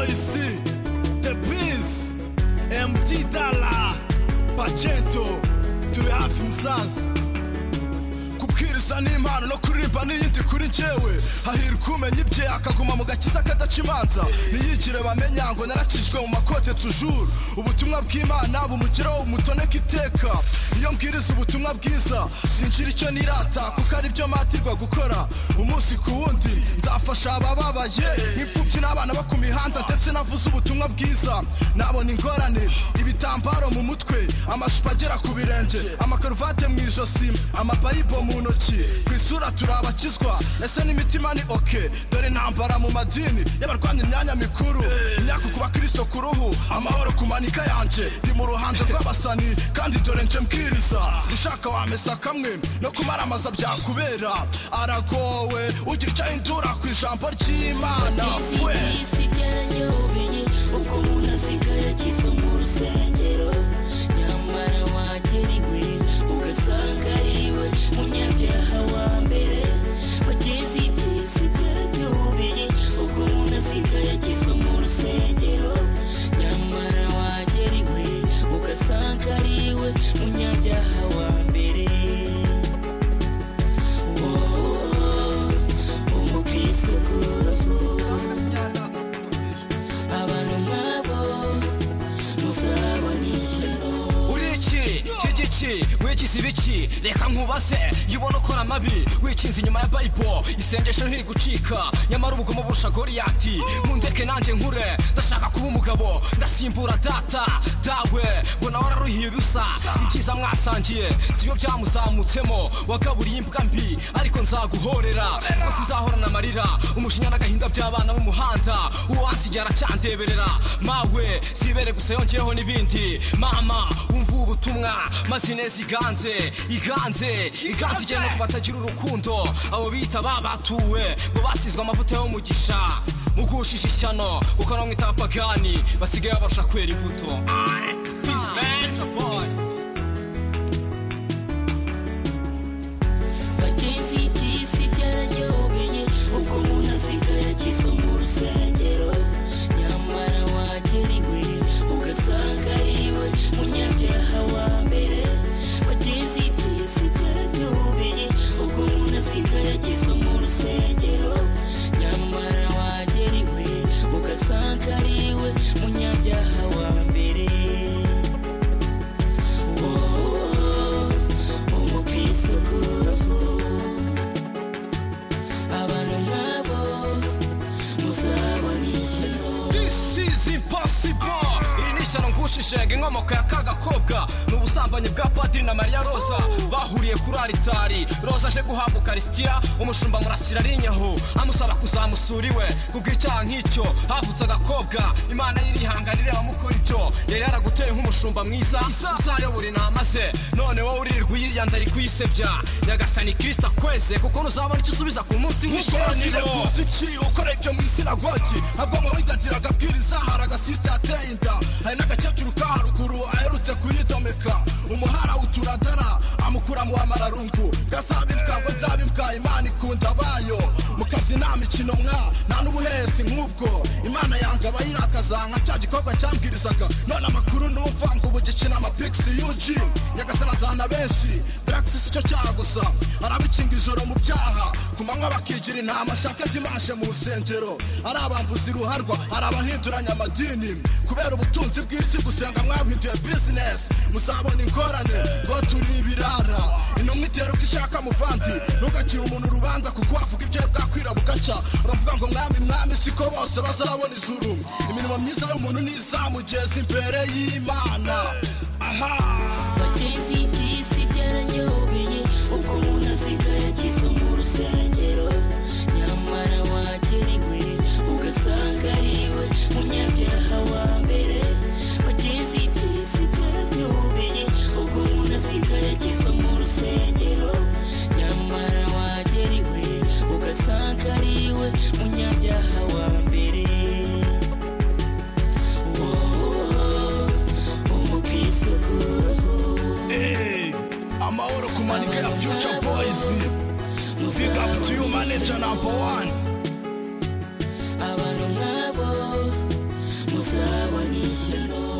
ici The Biz MD Dala Pacento turi hafi musaza kubwiriza ni impano no kuririmba n'iyindi kuri njyewe hahirwa umenya ibye akaguma mu gakiza kadaca imanza ntiyigire bamenya ngo naracishijwe mu makote tujuru ubutumwa bw'imana bumugeraho umutoneka iteka iyo mbwiriza ubutumwa bwiza sinjira icyo nirata kuko aribyo matirwa gukora umunsi ku wundi nzafasha abababaye nk'imfubyi n'abana bo ku mihanda ndetse navuze ubutumwa bwiza nabona ingorane ibitambaro mu mutwe amacupa agera ku birenge amakaruvate mu ijosi amabayibo mu ntoki ku isura turi abakizwa ese n'imitima ni oke dore intambara mu madini y'abarwanya imyanya mikuru imyaka ku bakristo ku ruhu amahoro ku manika yanjye ndi mu ruhando rw'abasani kandi dore nje mbwiriza ushaka wamesa kamwe no kumaramaza byakubera aragowe ugira icyo ahindura ku ijambo ry'imana we isi byanyobeye uko umuntu asigaye akizwa mu rusengero nyamara wagera iwe ugasanga ariwe munyabyaha wa mbere bageze iby'isi byanyobeye uko umuntu asigaye akizwa mu rusengero nyamara wagera iwe ugasanga ariwe munyabyaha wa mbere wowe umukristo abantu nk'abo muzabona ishyano uriki cy'igici wikize ibiki reka nkubase iyo ubona ukora amabi wikinze inyuma ya bayibo isengesho ntigucika nyamara ubugomo burusha goriyati mundeke nanjye nkure ndashaka kuba umugabo ndasimbura data dawe mbona wararuhiye ubusa ibyiza mwasangiye sibyo byamuzamutsemo wagaburiye imbwa mbi ariko nzaguhorera rwose nzahorana amarira umujinya n'agahinda by'abana b'umuhanda uwasigaye aracyandeberera mawe sibere gusa yongeyeho n'ibindi mama wumva ubu butumwa maze ineza iganze iganze iganze igera no ku batagira urukundo abo bita babatuwe ngo basizwe amavuta y'umugisha mugushije ishyano kuko namwita abapagani basigaye babarusha kwera imbuto Peace, man. bageze iby'isi byaranyobeye ubwo umuntu asigaye akizwa mu rusengero nyamara wagera iwe ugasanga ariwe munyabyaha wa mbere bageze iby'isi byaranyobeye ubwo umuntu asigaye akizwa mu rusengero nyamara wagera iwe ugasanga ariwe munyabyaha wa mbere wowe umukristo kuruhu abantu nk'abo muzabona ishyano This is impossible Iri ni ishyano ngushishenge inkomoko ya kagakobwa ni ubusambanyi bwa padiri na mariya roza bahuriye kuri aritari roza aje guhabwa ukarisitiya umushumba murasira ari inyahu amusaba kuzamusura iwe kubw'icyaha nk'icyo havutse agakobwa imana y'irihangana ireba mukora ibyo yari yaraguteye nk'umushumba mwiza uzayobora intama ze none wowe uririrwa uyiyanda ari kuyisebya nyagasani kirisita kweze kuko nuzabona icyo usubiza ku munsi Ukoranire w'ishiraniro gusa iki ukora ibyo mu isinagogi ntabwo muwidagira agabwiriza hari agasisita yateye inda hari n'agakecuru ka haruguru aherutse kuyidomeka umuhara uturadara amukura mu wamararungu gasaba imbwa ngo nzaba imbwa imana ikunda abayo mu kazi nta mikino mwa nta n'ubuhesi nk'ubwo imana yanga abayirakaza nka cya gikorwa cyambwirizaga none amakuru numva ngo ubu gikina amapikisi yuji nyagasana azana benshi dragisi si cyo cyaha gusa arabikinga ijoro mu byaha ku manywa bakigira intama shaka dimanshe mu rusengero ari abambuzi ruharwa ari abahinduranya amadini kubera ubutunzi bw'isi gusenga mwabuhinduye bizinesi muzabona ingorane ngo turi ibirara intumwa itera uko ishaka muvandi ntugacire umuntu urubanza kuko wavuga ibyo bwakwira bugaca bavuga ngo mwami mwami siko bose bazabona ijuru imirimo myiza y'umuntu ntizamugeza imbere y'imana aha bageze iby'isi byaranyobeye ubwo umuntu asigaye akizwa mu rusengero nyamara wagera iwe ugasanga ariwe munyabyaha wa mbere bageze iby'isi byaranyobeye ubwo umuntu asigaye akizwa mu rusengero nyamara wagera iwe ugasanga ariwe munyabyaha wa mbere wowe umukristo kuruhu Hey, amahoro ku manike ya future boys big up to you manager number one abantu nk'abo ishyano